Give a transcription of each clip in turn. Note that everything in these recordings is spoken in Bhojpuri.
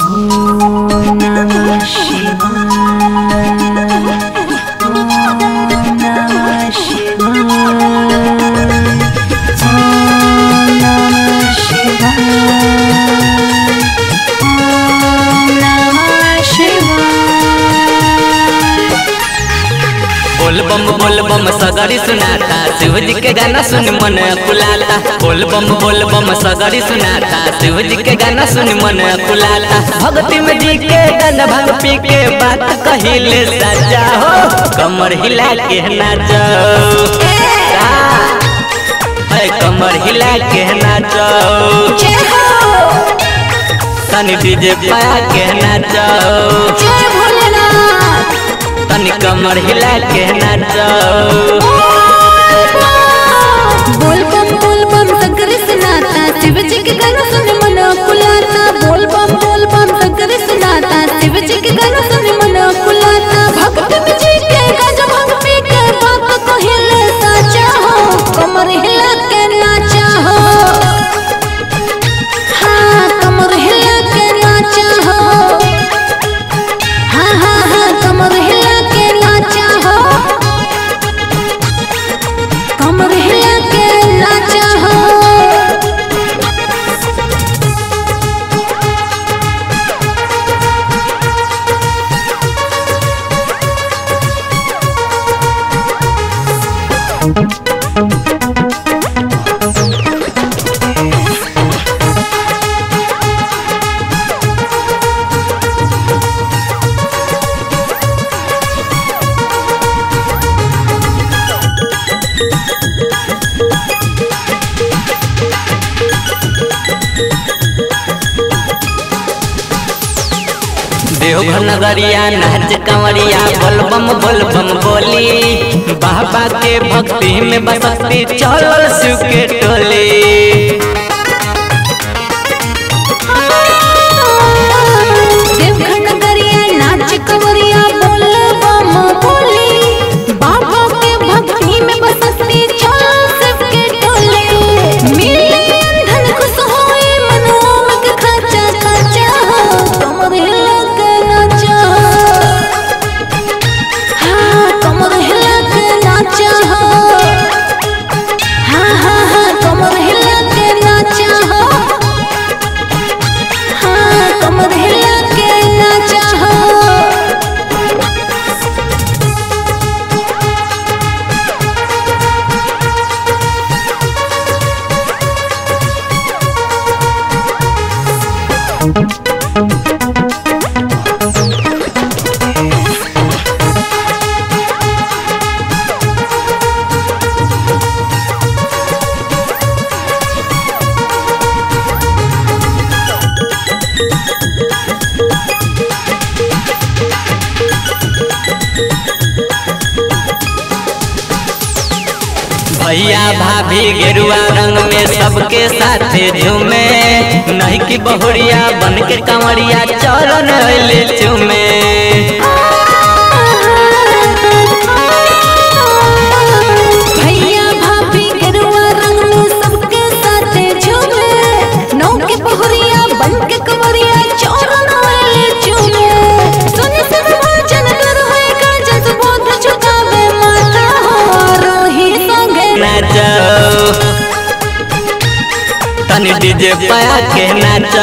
बोल बम बोल बम सगरी सुनाता शिव जी के गाना सुन मन कुलाता बोल बम बोल बम सगरी सुनाता शिव जी के गाना सुन मन कुलाता भक्ति में जी के गाना भंग पी के बात कहिले सजा हो कमर हिला के नाचो है कमर हिला के नाचो तनी डीजे पाया के नाचो तनी कमर हिला के नाचो बोल बम बोल बम सगरे सुनाता शिव जी के गाना सुन मन कुलाता बोल बम बोल बम सगरे सुनाता शिव जी के गाना सुन मन कुलाता भक्त में जी के गाजा भंग पी के बात को हिले साचा हो कमर हिला के नाचा हो हाँ कमर हिला के नाचा हो हाँ हाँ हाँ कमर हिला के नाचा हो कमर हिला के नाचा हो देवघर नगरिया नाच कंवरिया बोल बम बोल बम बोली बाबा के भक्ति में बसती चल शिव के टोली देवघर नगरिया नाच कंवरिया बोल बम बोली बाबा के भक्ति में बसती चल शिव के टोले मिले अंधन खुश होए मनोम के खाचा खाचा कमर हिला के नाचा हाँ कमर हिला के नाचा हाँ हाँ हाँ कमर हिला के नाचा हाँ कमर हिला के नाचा भैया भाभी गेरुआ रंग में सबके साथ झूमे नहीं कि बहुरिया बन के कंवरिया चरण ले चूमे भैया भाभी गेरुआ रंग में सबके साथ झूमे नौ के बहुरिया बन के कंवरिया चरण वाले झूमे सुन सब भजन कर होएगा जस बोध झुकावे माता हो रोही संगे नाचो तनी डीजे पाया के नाचो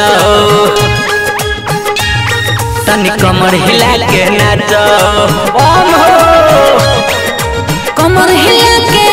तनी कमर हिला के नाचो ओम हो कमर हिला के